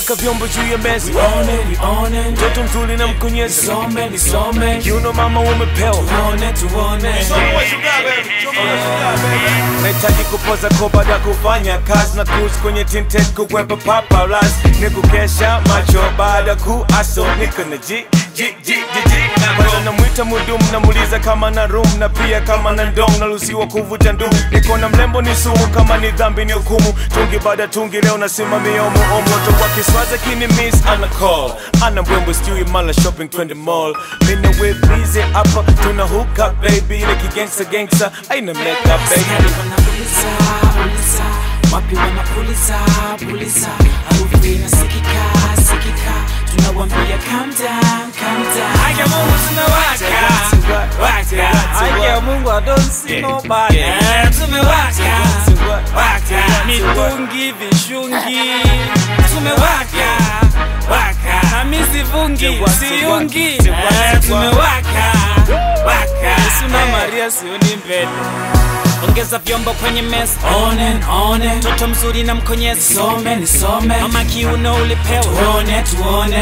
weka vyombo juu ya meza Nione, nione, mtoto mzuri na mkonyezi nisome, nisome, kiuno mama umepewa tuone, tuone. nahitaji kupoza ko baada ya kufanya kazi na cruise kwenye tinted kukwepa paparazzi ni kukesha macho baada ku aso niko na ji ji ji ji ji kwanza namwita mudumu namuuliza kama na room na pia kama na ndong naruhusiwa kuvuta ndumu niko na mlembo ni sumu kama ni dhambi ni hukumu tungi baada tungi leo nasimamia omo moto wa kiswaza kini miss ana call ana mbwembwe sijui mala shopping twende mall mina we busy hapa tuna hook up baby ile kigangsta gangsta aina make up baby Askari wanapuliza, puliza, wapi wanapuliza, puliza, harufu inasikika, sikika, tunawambia calm down, calm down. Haki ya Mungu tumewaka, waka, Haki ya Mungu, I don't see nobody. Eh, tumewaka, waka, Mitungi, vishungi, tumewaka, waka, na mi sivungi, siungi. Eh, tumewaka, waka, Suna Maria sioni mbele. Ongeza vyombo kwenye meza, one, one, mtoto mzuri na mkonyezi, nisome, nisome, mama kiuno ulipewa. tuone, tuone.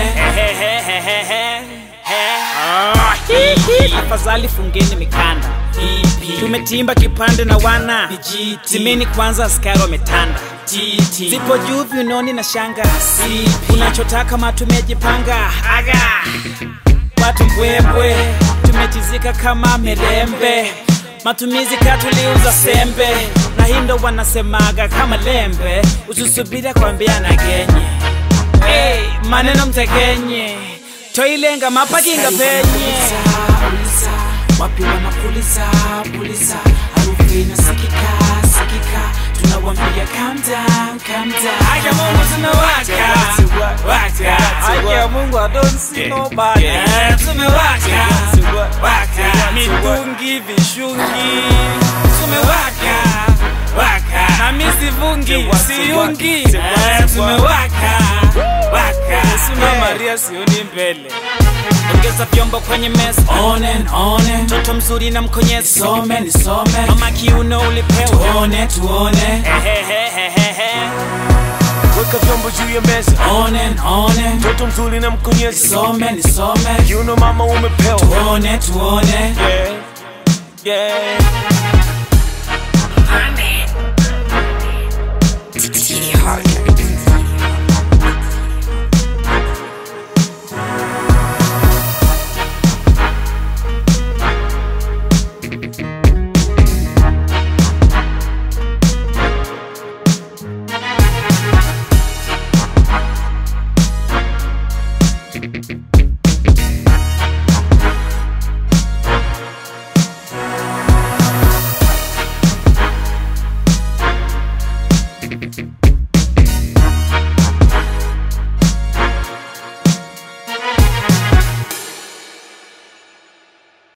Afadhali fungeni mikanda, EP, tumetimba kipande na wana GT, timeni kwanza, askari wametanda TT, zipo juu viunoni na shanga, CP, unachotaka matumejipanga aga watu mbwembwe tumetizika kama mirembe matumizi katuliuza sembe na hindo wanasemaga kama lembe usisubira kwambiana genye hey, maneno mtekenye toilenga mapakinga penye Puliza, puliza, wapi wanapuliza, puliza, harufu inasikika, sikika, tunawambia calm down, calm down. Haki ya Mungu tumewaka, waka, Haki ya Mungu, I don't see nobody. Eh, tumewaka, waka, mitungi vishungi tumewaka, waka, na mi sivungi siungi Eh, tumewaka, waka, Suna Maria sioni mbele ongeza vyombo kwenye meza one and one, mtoto mzuri na mkonyezi nisome, nisome, mama kiuno ulipewa tuone, tuone. Ehehehehe. weka vyombo juu ya meza On and on and mtoto mzuri na mkonyezi nisome nisome kiuno mama umepewa tuone tuone yeah. Yeah.